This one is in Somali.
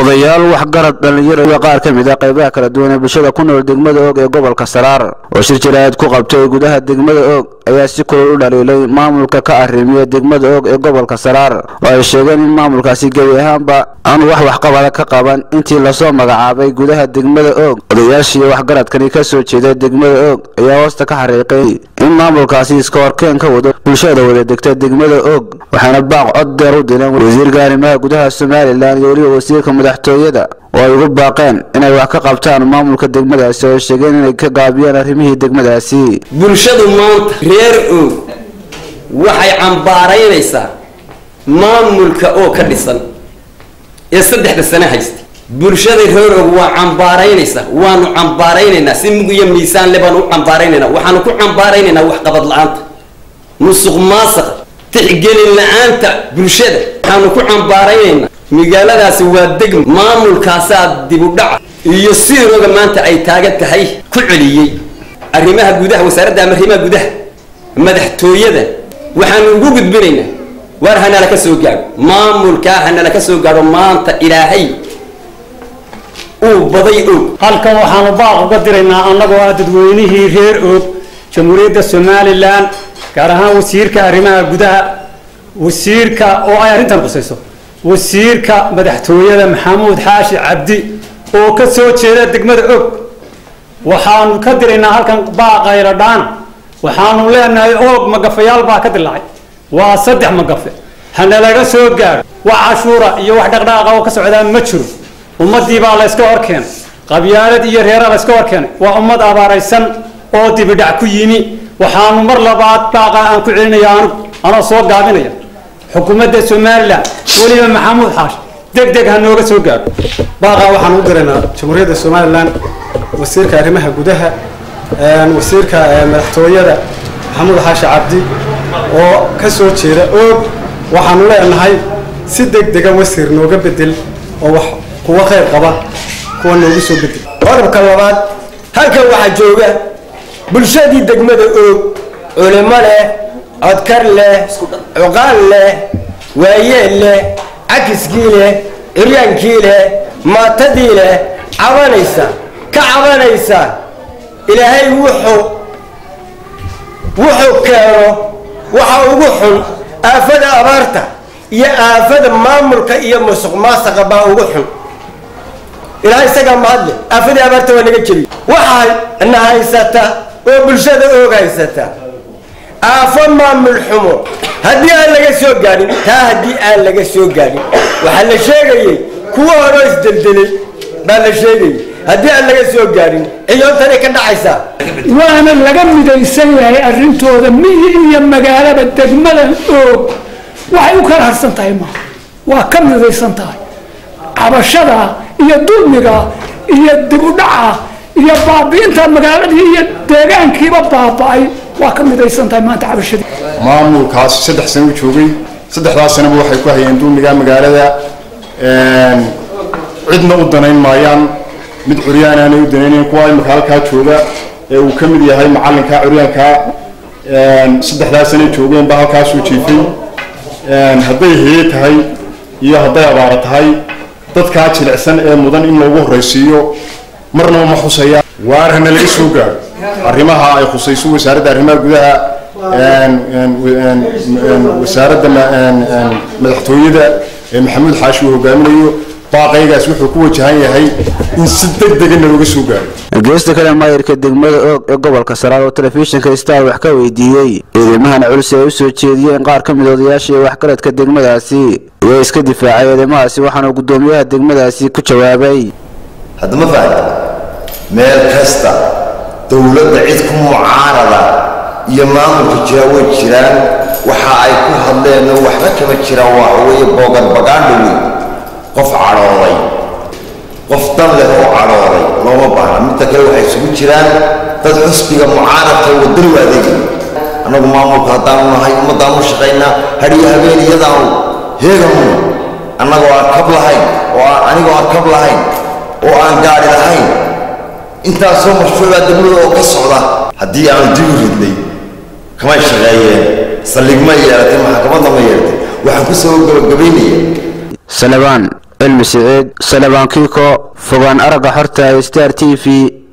odayaal waxgarad dhallinyaro iyo qaar ka mid a qaybaha kala duwan ee bulshada ku nool degmada oog ee gobolka saraar oo shir jiraad ku qabtay gudaha degmada oog ayaa si kulol u dhaliilay maamulka ka arrimiya degmada oog ee gobolka saraar oo ay sheegeen in maamulkaasi gebi ahaanba aan wax waxqabada ka qaban intii lasoo magacaabay gudaha degmada oog odayaashii waxgaradkani ka soo jeeda degmada oog ayaa hoosta ka xariiqay in maamulkaasi iska horkeen ka wado bulshada wada degta degmada oog waxaana baaq cod deer u dileen wasiirka arrimaha gudaha somalilan iyo weliba wasiirka madaxtooyada oo ay ugu baaqeen inay wax ka qabtaan maamulka degmadaasi oo sheegeen inay ka gaabiyaan arrimihii degmadaasi bulshadu maanta reer oog waxay cambaaraynaysaa maamulka oo ka dhisan ee saddexda sane haysta bulshada reer oog waa cambaaraynaysaa waanu cambaaraynaynaa si mug iyo miisaan le baanu u cambaaraynaynaa waxaanu ku cambaaraynaynaa waxqabad la-aanta musuq maasaqa tixgelin la-aanta bulshada waxaanu ku cambaaraynaynaa magaaladaasi waa degmo maamulkaasaa dibudhaca iyo siirooga maanta ay taagan tahay ku celiyey arrimaha gudaha wasaaradda ama arrimaha gudaha madaxtooyada waxaanu ugu gudbinaynaa waar hanala ka soo gaadho maamulkaa hanala ka soo gaadho maanta ilaahay uu baday og halkan waxaanu baaq uga diraynaa annagoo ah dadweynihii reer oog jamhuuriyadda somalilan gaar ahaan wasiirka arrimaha gudaha wasiirka oo ay arrintan khusayso wasiirka madaxtooyada maxamuud xaashi cabdi oo ka soo jeeda degmada og waxaanu ka diraynaa halkan baaqayla dhaan waxaanu leenahay oog magafayaal baa ka dilaacay waa saddex magafe hana laga soo gaadho wax cashuura iyo wax dhaqdhaaqa oo ka socdaa ma jiro ummadii baa layska hor keenay qabyaalad iyo reera layska hor keenay waa ummad abaaraysan oo dibidhac ku yimi waxaanu mar labaad baaqa aan ku celinaya anigu anoo soo gaabinaya xukuumadda somalilan weliba maxamuud xaash deg deg ha nooga soo gaadho baaqa waxaan u diraynaa jamhuuriyadda somalilan wasiirka arrimaha gudaha wasiirka madaxtooyada maxamuud xaashi cabdi oo ka soo jeeda oog waxaanu leenahay si deg dega wasiir nooga bedel oo wax kuwa khayr qaba kuwa noogu soo bedel qodobka labaad halkan waxaa jooga bulshadii degmada oog culimo leh codkar leh cuqaal leh waayeel leh cakiskii leh ciryaankii leh maatadii leh cabanaysa ka cabanaysa ilaahay wuxuu wuxuu keeno waxa ugu xun aafada abaarta iyo aafada maamulka iyo musuq maasaqa baa ugu xun ilaahay isagaa mahadle aafadii abaarta waa naga jebiy waxaa na haysata oo bulshada oog haysata aafo maamul xumo haddii aan laga soo gaadhin taa haddii aan laga soo gaadhin waxaa la sheegayey kuwa horoo isdeldelay baa la sheegayay haddii aan laga soo gaadhin ciyoontana ka dhacaysaa waana laga midaysan yahay arrintooda miyi iyo magaalaba degmadan oog waxay u kala harsan tahay maaha waa ka midaysan tahay cabashada iyo dulmiga iyo dibudhaca iyo baabi'inta magaaladii iyo deegaankiiba baaba'ay waa ka midaysan tahay maanta cabashadii maamulkaas saddex sano u joogay saddexdaas sanaba waxay ku hayeen dulmiga magaalada cidna u danayn maayaan mid curyaan aanay u danaynayn kuwa imika halkaa jooga ee uu ka mid yahay macalinka curyaanka saddexdaas sanay joogeen baa halkaasuu jiifay hadday heye tahay iyo hadday abaaro tahay dadkaa jilicsan ee mudan in loogu horraysiiyo marnaba ma xusaya waar hana laga soo gaadho arrimaha ay khusayso wasaaradda arrimaha gudaha wasaaradda madaxtooyada ee maxamuud xaashi uu hogaaminayo baaqaygaas wuxuu ku wajahan yahay in si deg degana looga soo gaadho geesta kale maayirka degmada oog ee gobolka saraar oo telefishinka star wax ka weydiiyey eedeymahan culus ee ay u soo jeediyeen qaar ka mid odayaasha iyo waxgaradka degmadaasi ayaa iska difaacay eedeymahaasi waxaana guddoomiyaha degmadaasi ku jawaabay haddama fahamta meel kasta dowladda cid ku mucaarada iyo maamulka jira way jiraan waxa ay ku hadleenna waxba kama jiraan waa weeye boogan bagaandho wey qof cadhooday qof dan leh oo cadhooday looma baahna midda kale waxay isugu jiraan dad xusbiga mucaaradka wadani u adeegaya annagu maamulka haddaanu nahay ummaddaan u shaqaynaa hadhiyo habeen iyadaanu heegamu annagoo aan kab lahayn oo aan anigoo aan kab lahayn oo aan gaadhi lahayn intaasoo mashruucaa degmada oo ka socda haddii aanu dib u ridnay kamay shaqeeyeen saldhig ma yeelatay maxkamadda ma yeelatay waxaan ku soo gabagabaynaya salebaan cilmi siciid salebaan kiiko fogaan aragga xorta star t v